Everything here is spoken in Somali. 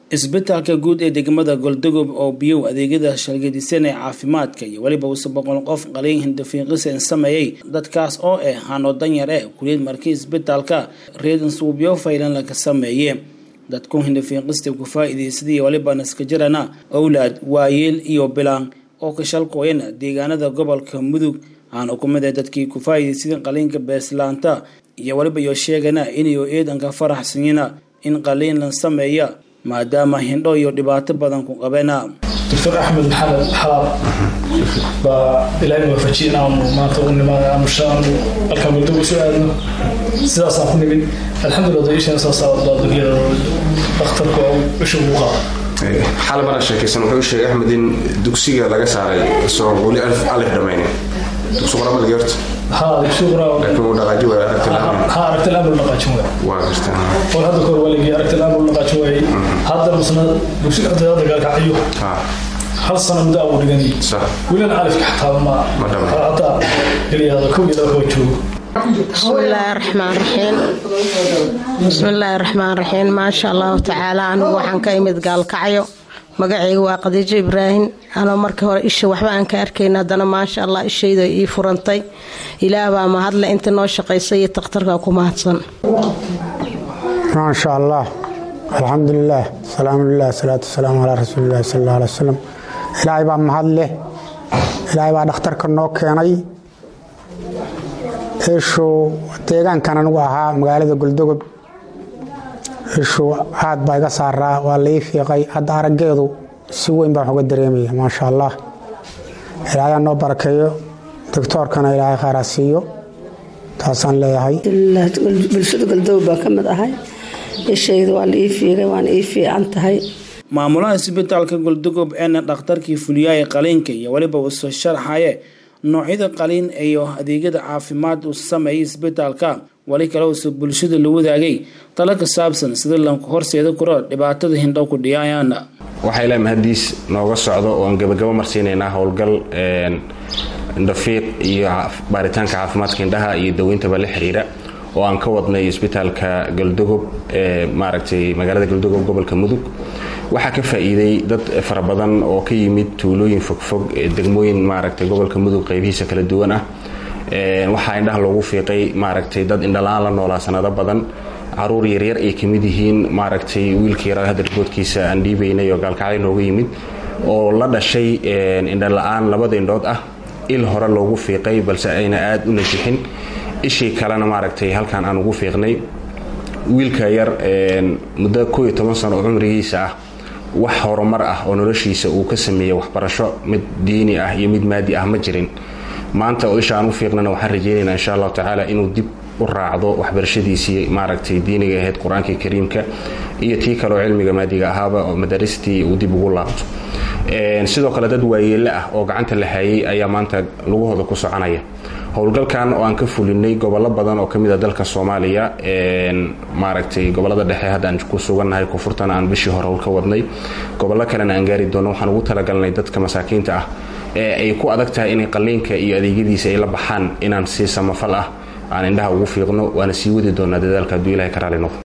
isbitaalka guud ee degmada goldogob oo biyow adeegyada shalgadisan ee caafimaadka iyo weliba use boqol qof qaliin hindafiiqisen sameeyey dadkaas oo ah hano danyar eh kuliyad markii isbitaalka reedansuubyo faylan laga sameeye dadku hindafiiqista ku faa-iideysadaiyo weliba naskajirana owlaad waayeel iyo bilaan oo ka shalkooyana deegaanada gobolka mudug aana ku mid ah dadkii ku faa-iideysadeen qaliinka beeslaanta iyo weliba iyo sheegana inayo eedanka faraxsanyina in qaliin la sameeya maadaama hindho iyo dhibaato badan ku qabena doctor axmed maxamed xalaab baa ilaahay waafajiye in aanu maanta u nimaada aanu shaanu halkaan goldogo soo aadno sidaasaan ku nimid alxamdulillah daishan soo saabadbaa dunyada dhakhtarku isha ugu qaada xal mara sheekaysan wuxuu sheegay axmed in dugsiga laga saaray isagoo weli alif dhamaynin dugsi qoramal geerta haa dugsi qoraa laakiin uu dhaqaaji waay aragti la-aan haa aragti la-aan buu dhaqaajin waay waa gartaa war hadda kahor waligii aragti la-aan buu dhaqaajin waayey hadda masna dugsiga ardayda dagaalkacayo ha hal sano muddo abuu dhiganay sax welina alifka xataa ma Ma dhamay. hataa geliyaado kow iyo laba kaba joogo bismillaahi raxmaan raxiim bismillaahi raxmaan raxiim maasha allahu tacaala anigu waxaan ka imid gaalkacyo magacayga waa khadiijo ibraahim anoo markii hore isha waxba aan ka arkayn haddana maasha allah ishayda ii furantay ilaah baa mahadle inta noo shaqaysay iyo takhtarka ku mahadsan maasha allah alxamdulilah salaamulilah salaatu wasalaamu calaa rasuulilahi sal alla alay wasalam ilaahay baa mahad leh ilaahay baa dhakhtarka noo keenay ishu deegaankan anigu ahaa magaalada goldogob ishu aad baa iga saaraa waa lai fiiqay hadda araggeedu si weyn baan uga dareemaya maasha allah ilaahay noo barakeeyo doctoorkana ilaahay khayraa siiyo taasaan leeyahay bulshada galdow baa ka mid ahay ishayda waa la ii fiigay waana ii fiican tahay maamulaha isbitaalka goldogob eena dhakhtarkii fuliyaaye qaliinka iyo weliba uusoo sharxaye noocyada qaliin iyo adeegyada caafimaad uu sameeyay isbitaalka wali kale uuse bulshada la wadaagay talo ka saabsan sida lanku horseeda kuro dhibaatada hindhow ku dhiyaayaan waxaa ilaa mahadiis nooga socdo oon gabagabo marsiinaynaa howlgal indhafiiq iyo baaritaanka caafimaadka indhaha iyo daweyntaba la xiriira oo aan ka wadnay isbitaalka galdogob ee maaragtay magaalada galdogob gobolka mudug waxaa ka faa-iiday dad fara badan oo ka yimid tuulooyin fogfog ee degmooyin maaragtay gobolka mudug qeybihiisa kala duwan ah waxaa indhaha loogu fiiqay maaragtay dad indhala-aan la noolaa sanado badan caruur yaryar ay kamid yihiin maaragtay wiilka yaraa hadda riboodkiisa aan dhiibaynay oo gaalkacyo nooga yimid oo la dhashay indhala-aan labada indhood ah il hore loogu fiiqay balse ayna aada u najixin ishii kalena maaragtay halkan aan ugu fiiqnay wiilka yar muddo koo iyo toban sano oo cumrigiisa ah wax horumar ah oo noloshiisa uu ka sameeyey waxbarasho mid diini ah iyo mid maadi ah ma jirin maanta oo isha aan u fiiqnana waxaan rajaynaynaa insha allahu tacaala inuu dib u raacdo waxbarashadiisii maaragtay diiniga ahayd qur-aanka kariimka iyo tii kaleoo cilmiga maadiga ahaaba oo madaristii uu dib ugu laabto sidoo kale dad waayeelle ah oo gacanta la hayay ayaa maanta lugahooda ku soconaya howlgalkan oo aan ka fulinay gobollo badan oo kamid a dalka soomaaliya maaragtay gobolada dhexe haddaan ku sugannahay koonfurtana aan bishii hore howl ka wadnay gobollo kalena aan gaari doono waxaan ugu talagalnay dadka masaakiinta ah ee ay ku adag tahay inay qaliinka iyo adeegyadiisa ay la baxaan inaan si samafal ah aan indhaha ugu fiiqno waana sii wadi doonaa dadaalka hadduu ilahay ka raali noqdo